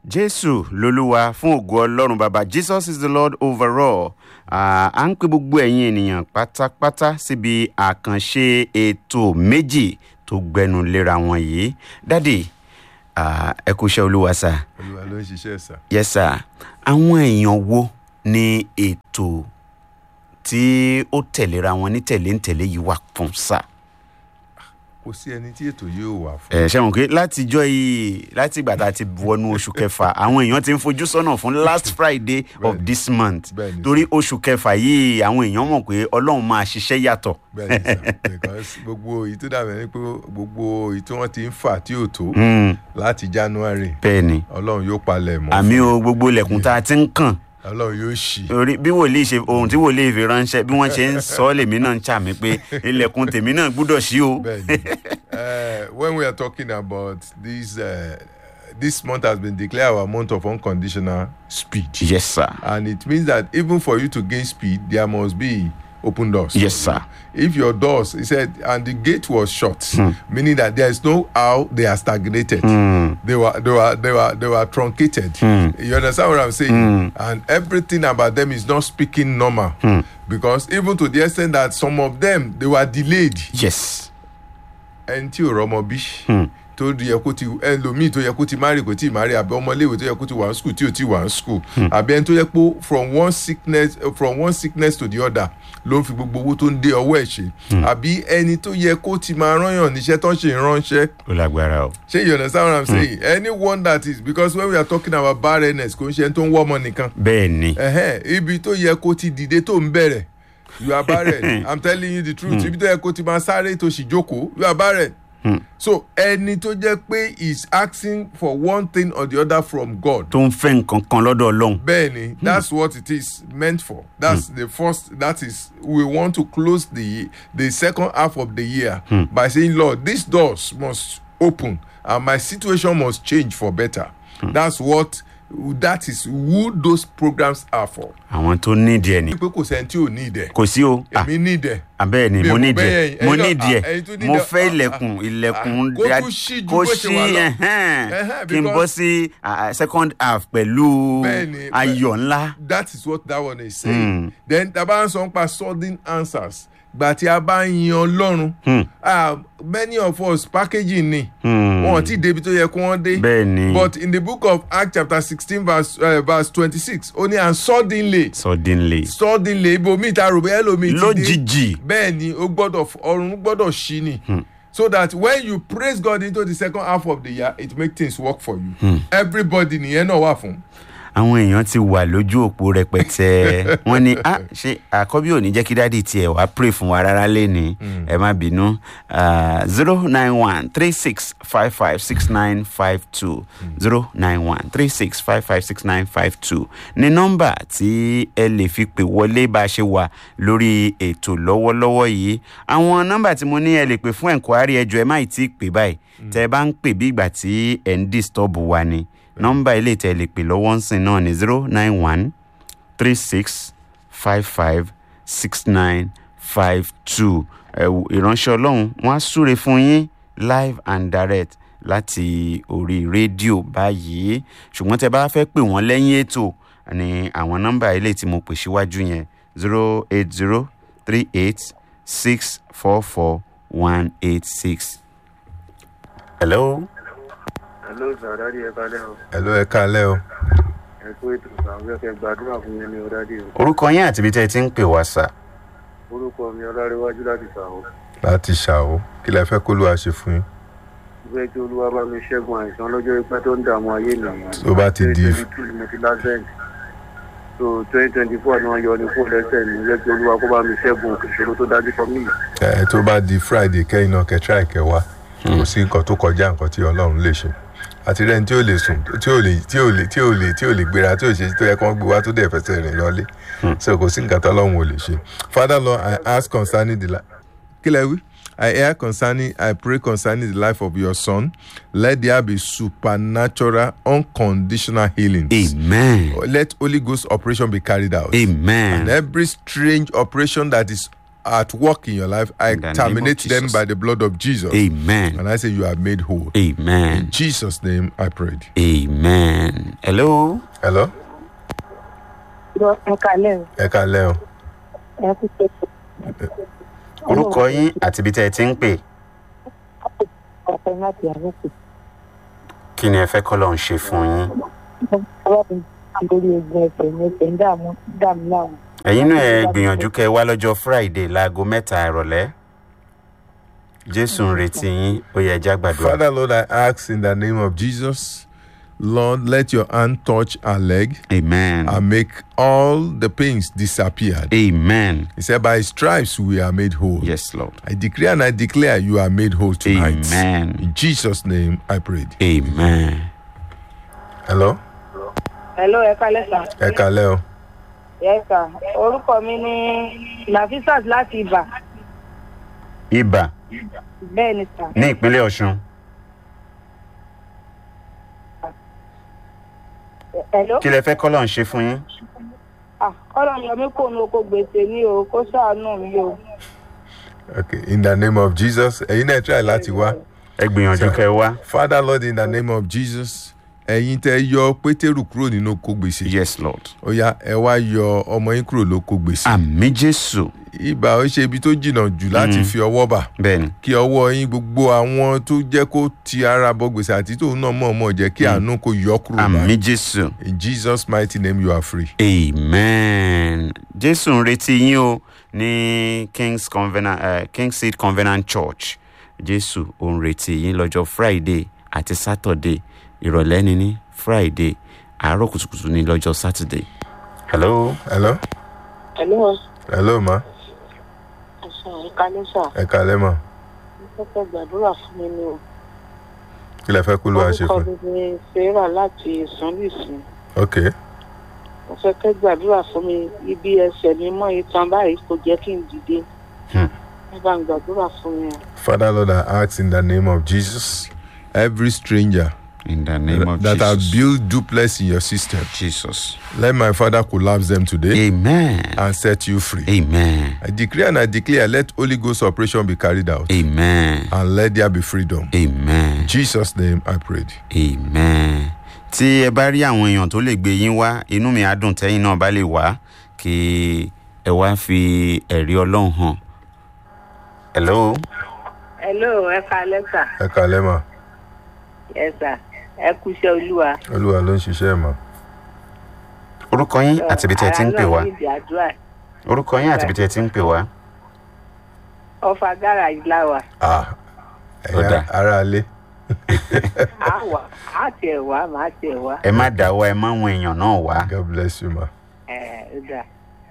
jésù lolúwa fún ògo ọlọ́run bàbá jesus is the lord overall Ah, à ń pe gbogbo ẹ̀yin ènìyàn pátápátá síbi àkànṣe ètò méjì tó gbẹnu léra wọn yìí dádì ah, ẹ kú iṣẹ́ olúwa sá olúwa ló ń ṣiṣẹ́ sà. yes sir àwọn èèyàn wo ni ètò tí ó tẹ̀léra wọn ní tẹ̀léńtẹ̀lé yìí wà fún sá. kò sí ẹni tí ètò yóò wà fún. ẹ ṣe mọ̀ pé látijọ́ yìí láti ìgbà tá a ti wọnú oṣù kẹfà àwọn èèyàn ti ń fojú sọ́nà fún last friday of Bẹ́ẹ̀ni. this month Bẹ́ẹ̀ni. torí oṣù kẹfà yìí àwọn èèyàn mọ̀ pé ọlọ́run máa ṣiṣẹ́ yàtọ̀. bẹ́ẹ̀ni sà because gbogbo èyí tó dàbẹ̀ ni pé gbogbo èyí tí wọ́n ti ń fà tí ò tó Hmm, láti january bẹ́ẹ̀ ni ọlọ́run yóò palẹ̀ mọ́ àmì fún o gbogbo ilẹ̀kùn tá a ti ń kàn ọlọ́run yóò ṣí. orí bí wòlíì ṣe ohun tí wòlíì fi ránṣẹ́ bí wọ́n ṣe ń sọ ọ́ lèmi náà ń ṣàmì pé ilẹ̀kùn tèmi náà gbúdọ̀ ṣí o. bẹ́ẹ̀ni uh, when we are talking about this uh, this month has been declared our month of unconditional speed. yes sir and it means that even for you to gain speed there must be open doors. yes sir if your doors he said and the gate was shut meaning that there is no how they are stagnated they were they were they were they were truncated you understand what i'm saying and everything about them is not speaking normal because even to the extent that some of them they were delayed yes ẹni tí ò rọmọ bí tó yẹ kó ti ẹlòmíì tó yẹ kó ti marry kò tí ì marry àbí ọmọléèwé tó yẹ kó ti wà ní school tí ò tí ì wà ní school àbí ẹni tó yẹ pé from one sickness from one sickness to the other ló ń fi gbogbo owó tó ń dé ọwọ́ ẹ̀ ṣe àbí ẹni tó yẹ kó ti máa rányàn níṣẹ́ tó ń ṣe ìránṣẹ́ ó lágbára o. ṣé you understand what i'm saying anyone that is because when we are talking about barrenness kò ń ṣe ẹni tó ń wọ́ ọmọ nìkan bẹ́ẹ̀ ni ẹhẹn ibi tó yẹ kó ti dìde tó ń bẹ̀rẹ̀ you are barren i'm telling you the truth ibi tó yẹ kó ti máa sáré tó sì jókòó you are barren so ẹni tó jẹ́ pé is asking for one thing or the other from God tó ń fẹ́ nǹkan kan lọ́dọ̀ ọlọ́run. bẹ́ẹ̀ni that's what it is meant for that's the first that is we want to close the the second half of the year by saying lord these doors must open and my situation must change for better that's what that is who those programs are for. àwọn tó nídìí ẹ̀ ni. pé kò sẹ́ni tí ò ní ìdẹ̀ kò sí o. Ah, èmi ní ìdẹ̀. abẹ́ẹ̀ ni Mi ò mo mọ̀ nídìí bẹ́ẹ̀ ẹ̀ mo ẹ̀yin náà, nídìí ah, ẹ̀yin tó ẹ̀ nídìí mo ẹ̀, fẹ́ ah, ilẹ̀kùn ah, ilẹ̀kùn kó dá- tún ṣí ju kó bó ṣe wà ṣí lọ. ẹ̀hẹ́n, Ẹ̀hẹ́n, kí n bọ́ because- sí ah, second half pẹ̀lú Bẹ́ẹ̀ni, ayọ̀ ńlá. that is what that one is saying. then taba n sọ nípa sudden answers gbà tí a bá ń yan ọlọ́run ah, many of us packaging ni wọn ti débi tó yẹ kó wọ́n dé bẹ́ẹ̀ ni but in the book of acts chapter sixteen verse uh, verse twenty-six ó ní and suddenly suddenly suddenly ibomi ta rò bẹ́ẹ̀ lomi ti dé lójijì bẹ́ẹ̀ ni ó gbọ́dọ̀ ọ̀run gbọ́dọ̀ ṣí ni so that when you praise God into the second half of the year it make things work for you everybody nìyẹn náà wà fún. àwọn èèyàn ti wà lójú òpó rẹpẹtẹ wọn ni ah ṣe àkọ́bí ò ní jẹ́ kí dáàdi tiẹ̀ wá pray fún wa rárá lẹ́ni ẹ má bínú zero nine one three six five five six nine five two zero nine one three six five five six nine five two ní nọ́mbà tí ẹ lè fi pè wọlé bá a ṣe wà lórí ètò lọ́wọ́lọ́wọ́ yìí àwọn nọ́mbà tí mo ní ẹ lè pè fún ẹ̀ńkwárì ẹjọ́ ẹ má ì tí ì pè báyìí tẹ́ ẹ bá ń pè bí ìgbà tí ẹ̀ ń disturb wa ni nọmba ilé tẹ lè pè lọ́wọ́ ń sìn náà ní zero nine one three six five five six nine five two ìránṣẹ́ ọlọ́run wọ́n á súre fún yín live and direct láti orí rédíò báyìí ṣùgbọ́n tẹ bá fẹ́ pè wọ́n lẹ́yìn ètò ní àwọn nọmba ilé tí mo pè síwájú yẹn zero eight zero three eight six four four one eight six. hello. hello sir dadi ẹ kalẹ o ẹ ló ẹ kálẹ̀ o ẹ kú ètò sàwọn fẹ gbàdúrà fún mi ní o dadi o orúkọ yín àti ibi tẹ́ ẹ ti ń pè wá sà. orúkọ mi ọlárẹwájú láti sàwọn láti ṣàwó kí lẹ fẹ́ kó ló wá ṣe fún yín. ìfẹ́ kí olúwa bá mi ṣẹ́gun àìsàn lọ́jọ́ ipẹ́ tó ń dààmú ayé nìyẹn Tó bá ti di- twenty two mo ti lásẹ̀ǹt so twenty twenty four ni wọ́n yọ ní kó lẹ́sẹ̀ mi ìfẹ́ kí olúwa kó bá mi ṣẹ́gun ìṣòro tó dájú fún mi ẹ tó bá di friday kẹ́yìn náà kẹ́ try kẹ́ wá kò sí nǹkan tó kọjá nǹkan tí ọlọ́run lè ṣe àti rẹ́ni tí ò lè sùn tí ò lè tí ò lè tí ò lè tí ò lè gbéra tí ò ṣe tó yẹ kí wọ́n gbé wá tó dẹ̀ fẹsẹ̀ rìn lọ́lé so kò sí nǹkan tó ọlọ́run ò lè ṣe father lord i ask concerning the life kí lẹ wí i hear concerning i pray concerning the life of your son let there be supernatural unconditional healing amen let holy ghost operation be carried out amen and every strange operation that is at work in your life, I In the name of terminate them Jesus. by the blood of Jesus. amen And I say you are made whole. amen In Jesus' name I prayed. amen hello Hello? ẹ kalẹ́ o Ẹ kalẹ́ o. ẹ kú pé orúkọ yín àti ibi tẹ́ ẹ ti ń pè ọ̀pẹ láti àlùkò kí ni ẹ fẹ́ kọ́ lọ́n ṣe fún yín ọlọ́run lórí egun ẹsẹ̀ ní ẹsẹ̀ ń dààmú dààmú láwọn. ẹ̀yin náà ẹ gbìyànjú kẹ́ ẹ wá lọ́jọ́ friday láago mẹ́ta ìrọ̀lẹ́ jésù ń retí yín ó yẹ ẹja gbàdúrà Father, Lord, I ask in the name of Jesus, Lord, let your hand touch our leg amen and make all the pains disappear. amen He said, By his stripes we are made whole. yes lord I decree and I declare you are made whole tonight. amen In Jesus' name I prayed. amen Hello? hello ẹ kalẹ́ sà. Ẹ kalẹ́ o. yes sà orúkọ mi ní nafisat láti ibà ibà bẹ́ẹ̀ ni sà. ní ìpínlẹ̀ ọ̀ṣun hello. kí lẹ fẹ́ kọ́ lọ́n ṣe fún yín ah ọlọ́run yọ mí kò nu oko gbèsè ní o kó ṣàánú mi o. Okay, in the name of Jesus. Ẹ̀yin náà try láti wá. ẹ gbìyànjú kẹ́ ẹ wá Father, Lord, in the name of Jesus. Ẹ̀yin tẹ́ yọ Pétérù kúrò nínú oko gbèsè. yes lord Ó yá ẹ wá yọ ọmọ yín kúrò lóko gbèsè. àmì jésù Ibà ó ṣe ibi tó jìnnà jù láti fi ọwọ́ bà. bẹ́ẹ̀ ni Kí ọwọ́ yín gbogbo àwọn tó jẹ́ kó ti ara bọ gbèsè àti tóun náà mọ̀ọ́mọ̀ jẹ́ kí àánú kó yọ kúrò àmì báyìí. jésù In Jesus' mighty name you are free. amen jésù ń retí yín o ní king's covenant uh, king seed covenant church jésù ò ń retí yín lọ́jọ́ friday àti saturday ìrọ̀lẹ́ ni ní friday àárọ̀ kùtùkùtù ní lọ́jọ́ saturday hello Hello? hello Hello ma. ẹ̀sán ẹ kalẹ́ sà Ẹ kalẹ́ ma. mo fẹ́ fẹ́ gbàdúrà fún mi ni o. Kí lẹ fẹ́ kó ló wá ṣe orúkọ fún? mi ni sarah láti sanlùsì Okay. mo fẹ́ kẹ́ gbàdúrà fún mi ibi ẹsẹ̀ mi mọ́ itan báyìí kò jẹ́ kí n dìde. Hmm. ẹ bá ń gbàdúrà fún mi o. Father, Lord, I ask in the name of Jesus, every stranger in the name of that have jesus built duplex in your system, jesus let my Father collapse them today amen and set you free. amen I decree and I declare, let Holy Ghost operation be carried out amen and let there be freedom. amen. In Jesus' name I prayed. amen tí ẹ bá rí àwọn èèyàn tó lè gbé yín wá inú mi á dùn tẹ́yìn náà bá lè wá kí ẹ wá fi ẹ̀rí ọlọ́run hàn. hello hello ẹ kalẹ́ sà Ẹ kalẹ́ ma. ẹ sà ẹ kúṣẹ́ olúwa. Olúwa ló ń ṣiṣẹ́ ma. orúkọ yín àti ibi tí ẹ ti ń pè wá ara náà nídìí àdúrà orúkọ yín àti ibi tí ẹ ti ń pè wá. ọfà gáràjì láwà Ah, Ó ẹ̀yin dáa. ará ilé. á wà á tiẹ̀ wá màá tiẹ̀ wá ẹ má dáwọ́ ẹ má wọn èèyàn náà wá. God bless you ma. ẹ ẹ dà.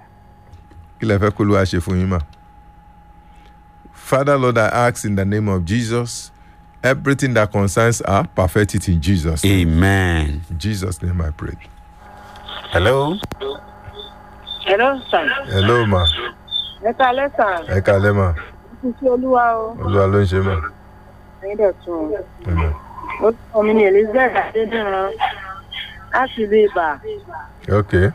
Kí lẹ fẹ́ kó ló wá ṣe fún yín ma? Father, Lord, I ask in the name of Jesus, everything that concerns her, perfect it in Jesus. name. amen. In Jesus' name I pray. hello hello sà Hello ma. ẹ kalẹ́ sà Ẹ kalẹ́ ma. kúṣẹ́ olúwa o Olúwa ló ń ṣe ma. ẹ̀yin dẹ̀ tún o. Amen. orúkọ mi ni elizabeth adédìran láti ilé ibà Okay.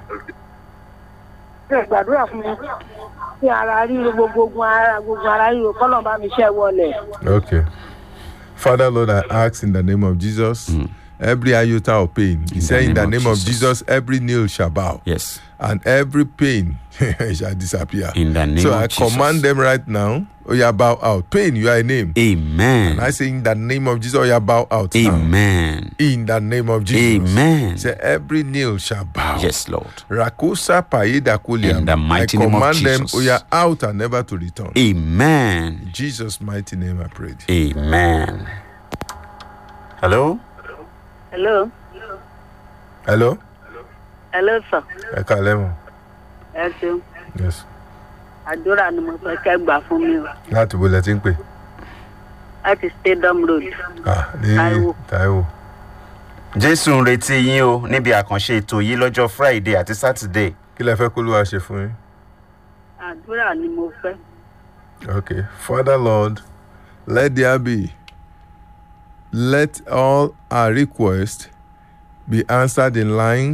ẹ gbàdúrà fún mi kí ara ríro gbogbo ogun ara gbogbo ara ríro kọ́nà bá mi ṣẹ́ wọlé. Okay. Father, Lord, I ask in the name of Jesus, every iota of pain, He said, in the name of Jesus, every nail shall bow, yes and every pain shall disappear. in the name so of I jesus. command them right now, oh yeah, bow out. Pain, you are a name. amen. And I say, in the name of Jesus, oh yeah, bow out. now. amen. In the name of Jesus. amen. Say, every nail shall bow. yes lord. Rakusa paida kuliam. In the mighty I name of command them, Jesus. oh yeah, out and never to return. amen. In Jesus' mighty name I prayed. amen. hello. hello Hello? hello sir Ẹ kalẹ́ mọ̀. ẹ ṣeun Yes. àdúrà ni mo fẹ́ kẹ́ gbà fún mi o Láti bo lẹ ti ń pè. láti stadium road Ah, ní Táíwò. Táíwò. jésù ń retí yín o níbi àkànṣe ètò yìí lọ́jọ́ friday àti saturday. Kí lẹ fẹ́ kó ló wá ṣe fún yín? àdúrà ni mo fẹ́ Okay. Father Lord, let there be. Let all our requests be answered in line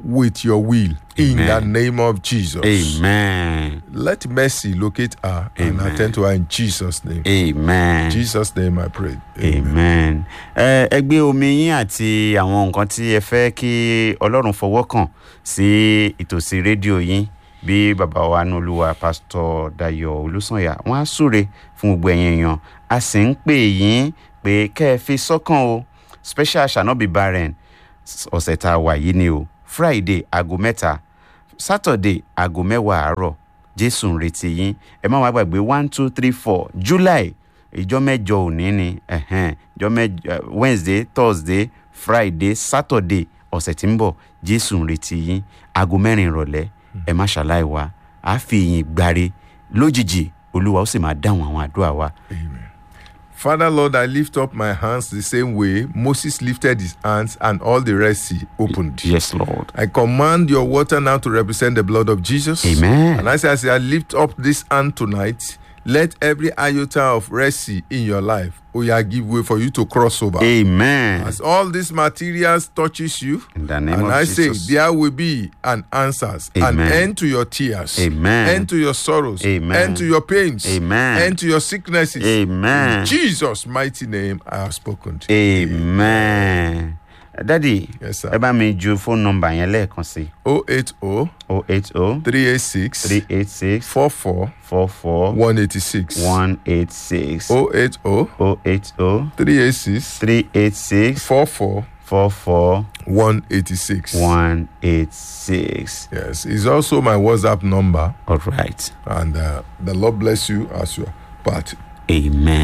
with your will in the Amen. name of Jesus. amen Let mercy locate her and Amen. attend to her in Jesus' name. amen. Jesus' name I pray. amen. ẹ ẹ gbé omi yín àti àwọn nǹkan tí ẹ fẹ́ kí ọlọ́run fọwọ́ kàn sí ìtòsí rédíò yín bí bàbá wa nolúwa pásítọ̀ dayo olùsànyà wọ́n á súre fún gbogbo ẹ̀yin èèyàn a sì ń pè yín pé kẹ́ ẹ fi sọ́kàn o special shall not be barren ọ̀sẹ̀ tá a wà yìí ni o friday aago mẹ́ta saturday aago mẹ́wàá àárọ̀ jésù ń retí yín ẹ má wàá gbàgbé one two three four july ìjọ mẹ́jọ òní ni ẹ̀hẹ́n, ìjọ mẹ́jọ eh, wednesday thursday friday saturday ọ̀sẹ̀ tí ń bọ̀ jésù ń retí yín aago mẹ́rin ìrọ̀lẹ́ ẹ má ṣàlàyé wa àá fi ìyìn gbáre lójijì olúwa ó sì máa dáhùn àwọn àdúrà wa Father Lord, I lift up my hands the same way Moses lifted his hands and all the Red Sea opened. yes lord I command your water now to represent the blood of Jesus. Amen. And as I say, I lift up this hand tonight. Let every iota of Red Sea in your life, oh yeah, give way for you to cross over. amen As all these materials touches you, in the name and of I jesus say there will be an answers, an Amen. end to your tears, Amen. end to your sorrows, Amen. end to your pains, Amen. end to your sicknesses. Amen. In Jesus' mighty name, I have spoken to you. amen dadi Yes, sir. ẹ bá mi ju fóònù nọmba yẹn lẹ́ẹ̀kan sí 080 o eight o 386 three eight six 44 four four 186. one eight six 080 o eight o 386 three eight six 44 four four 186. one eight six. Yes, it's also my WhatsApp number, All right. and uh, the Lord bless you as your part. Amen.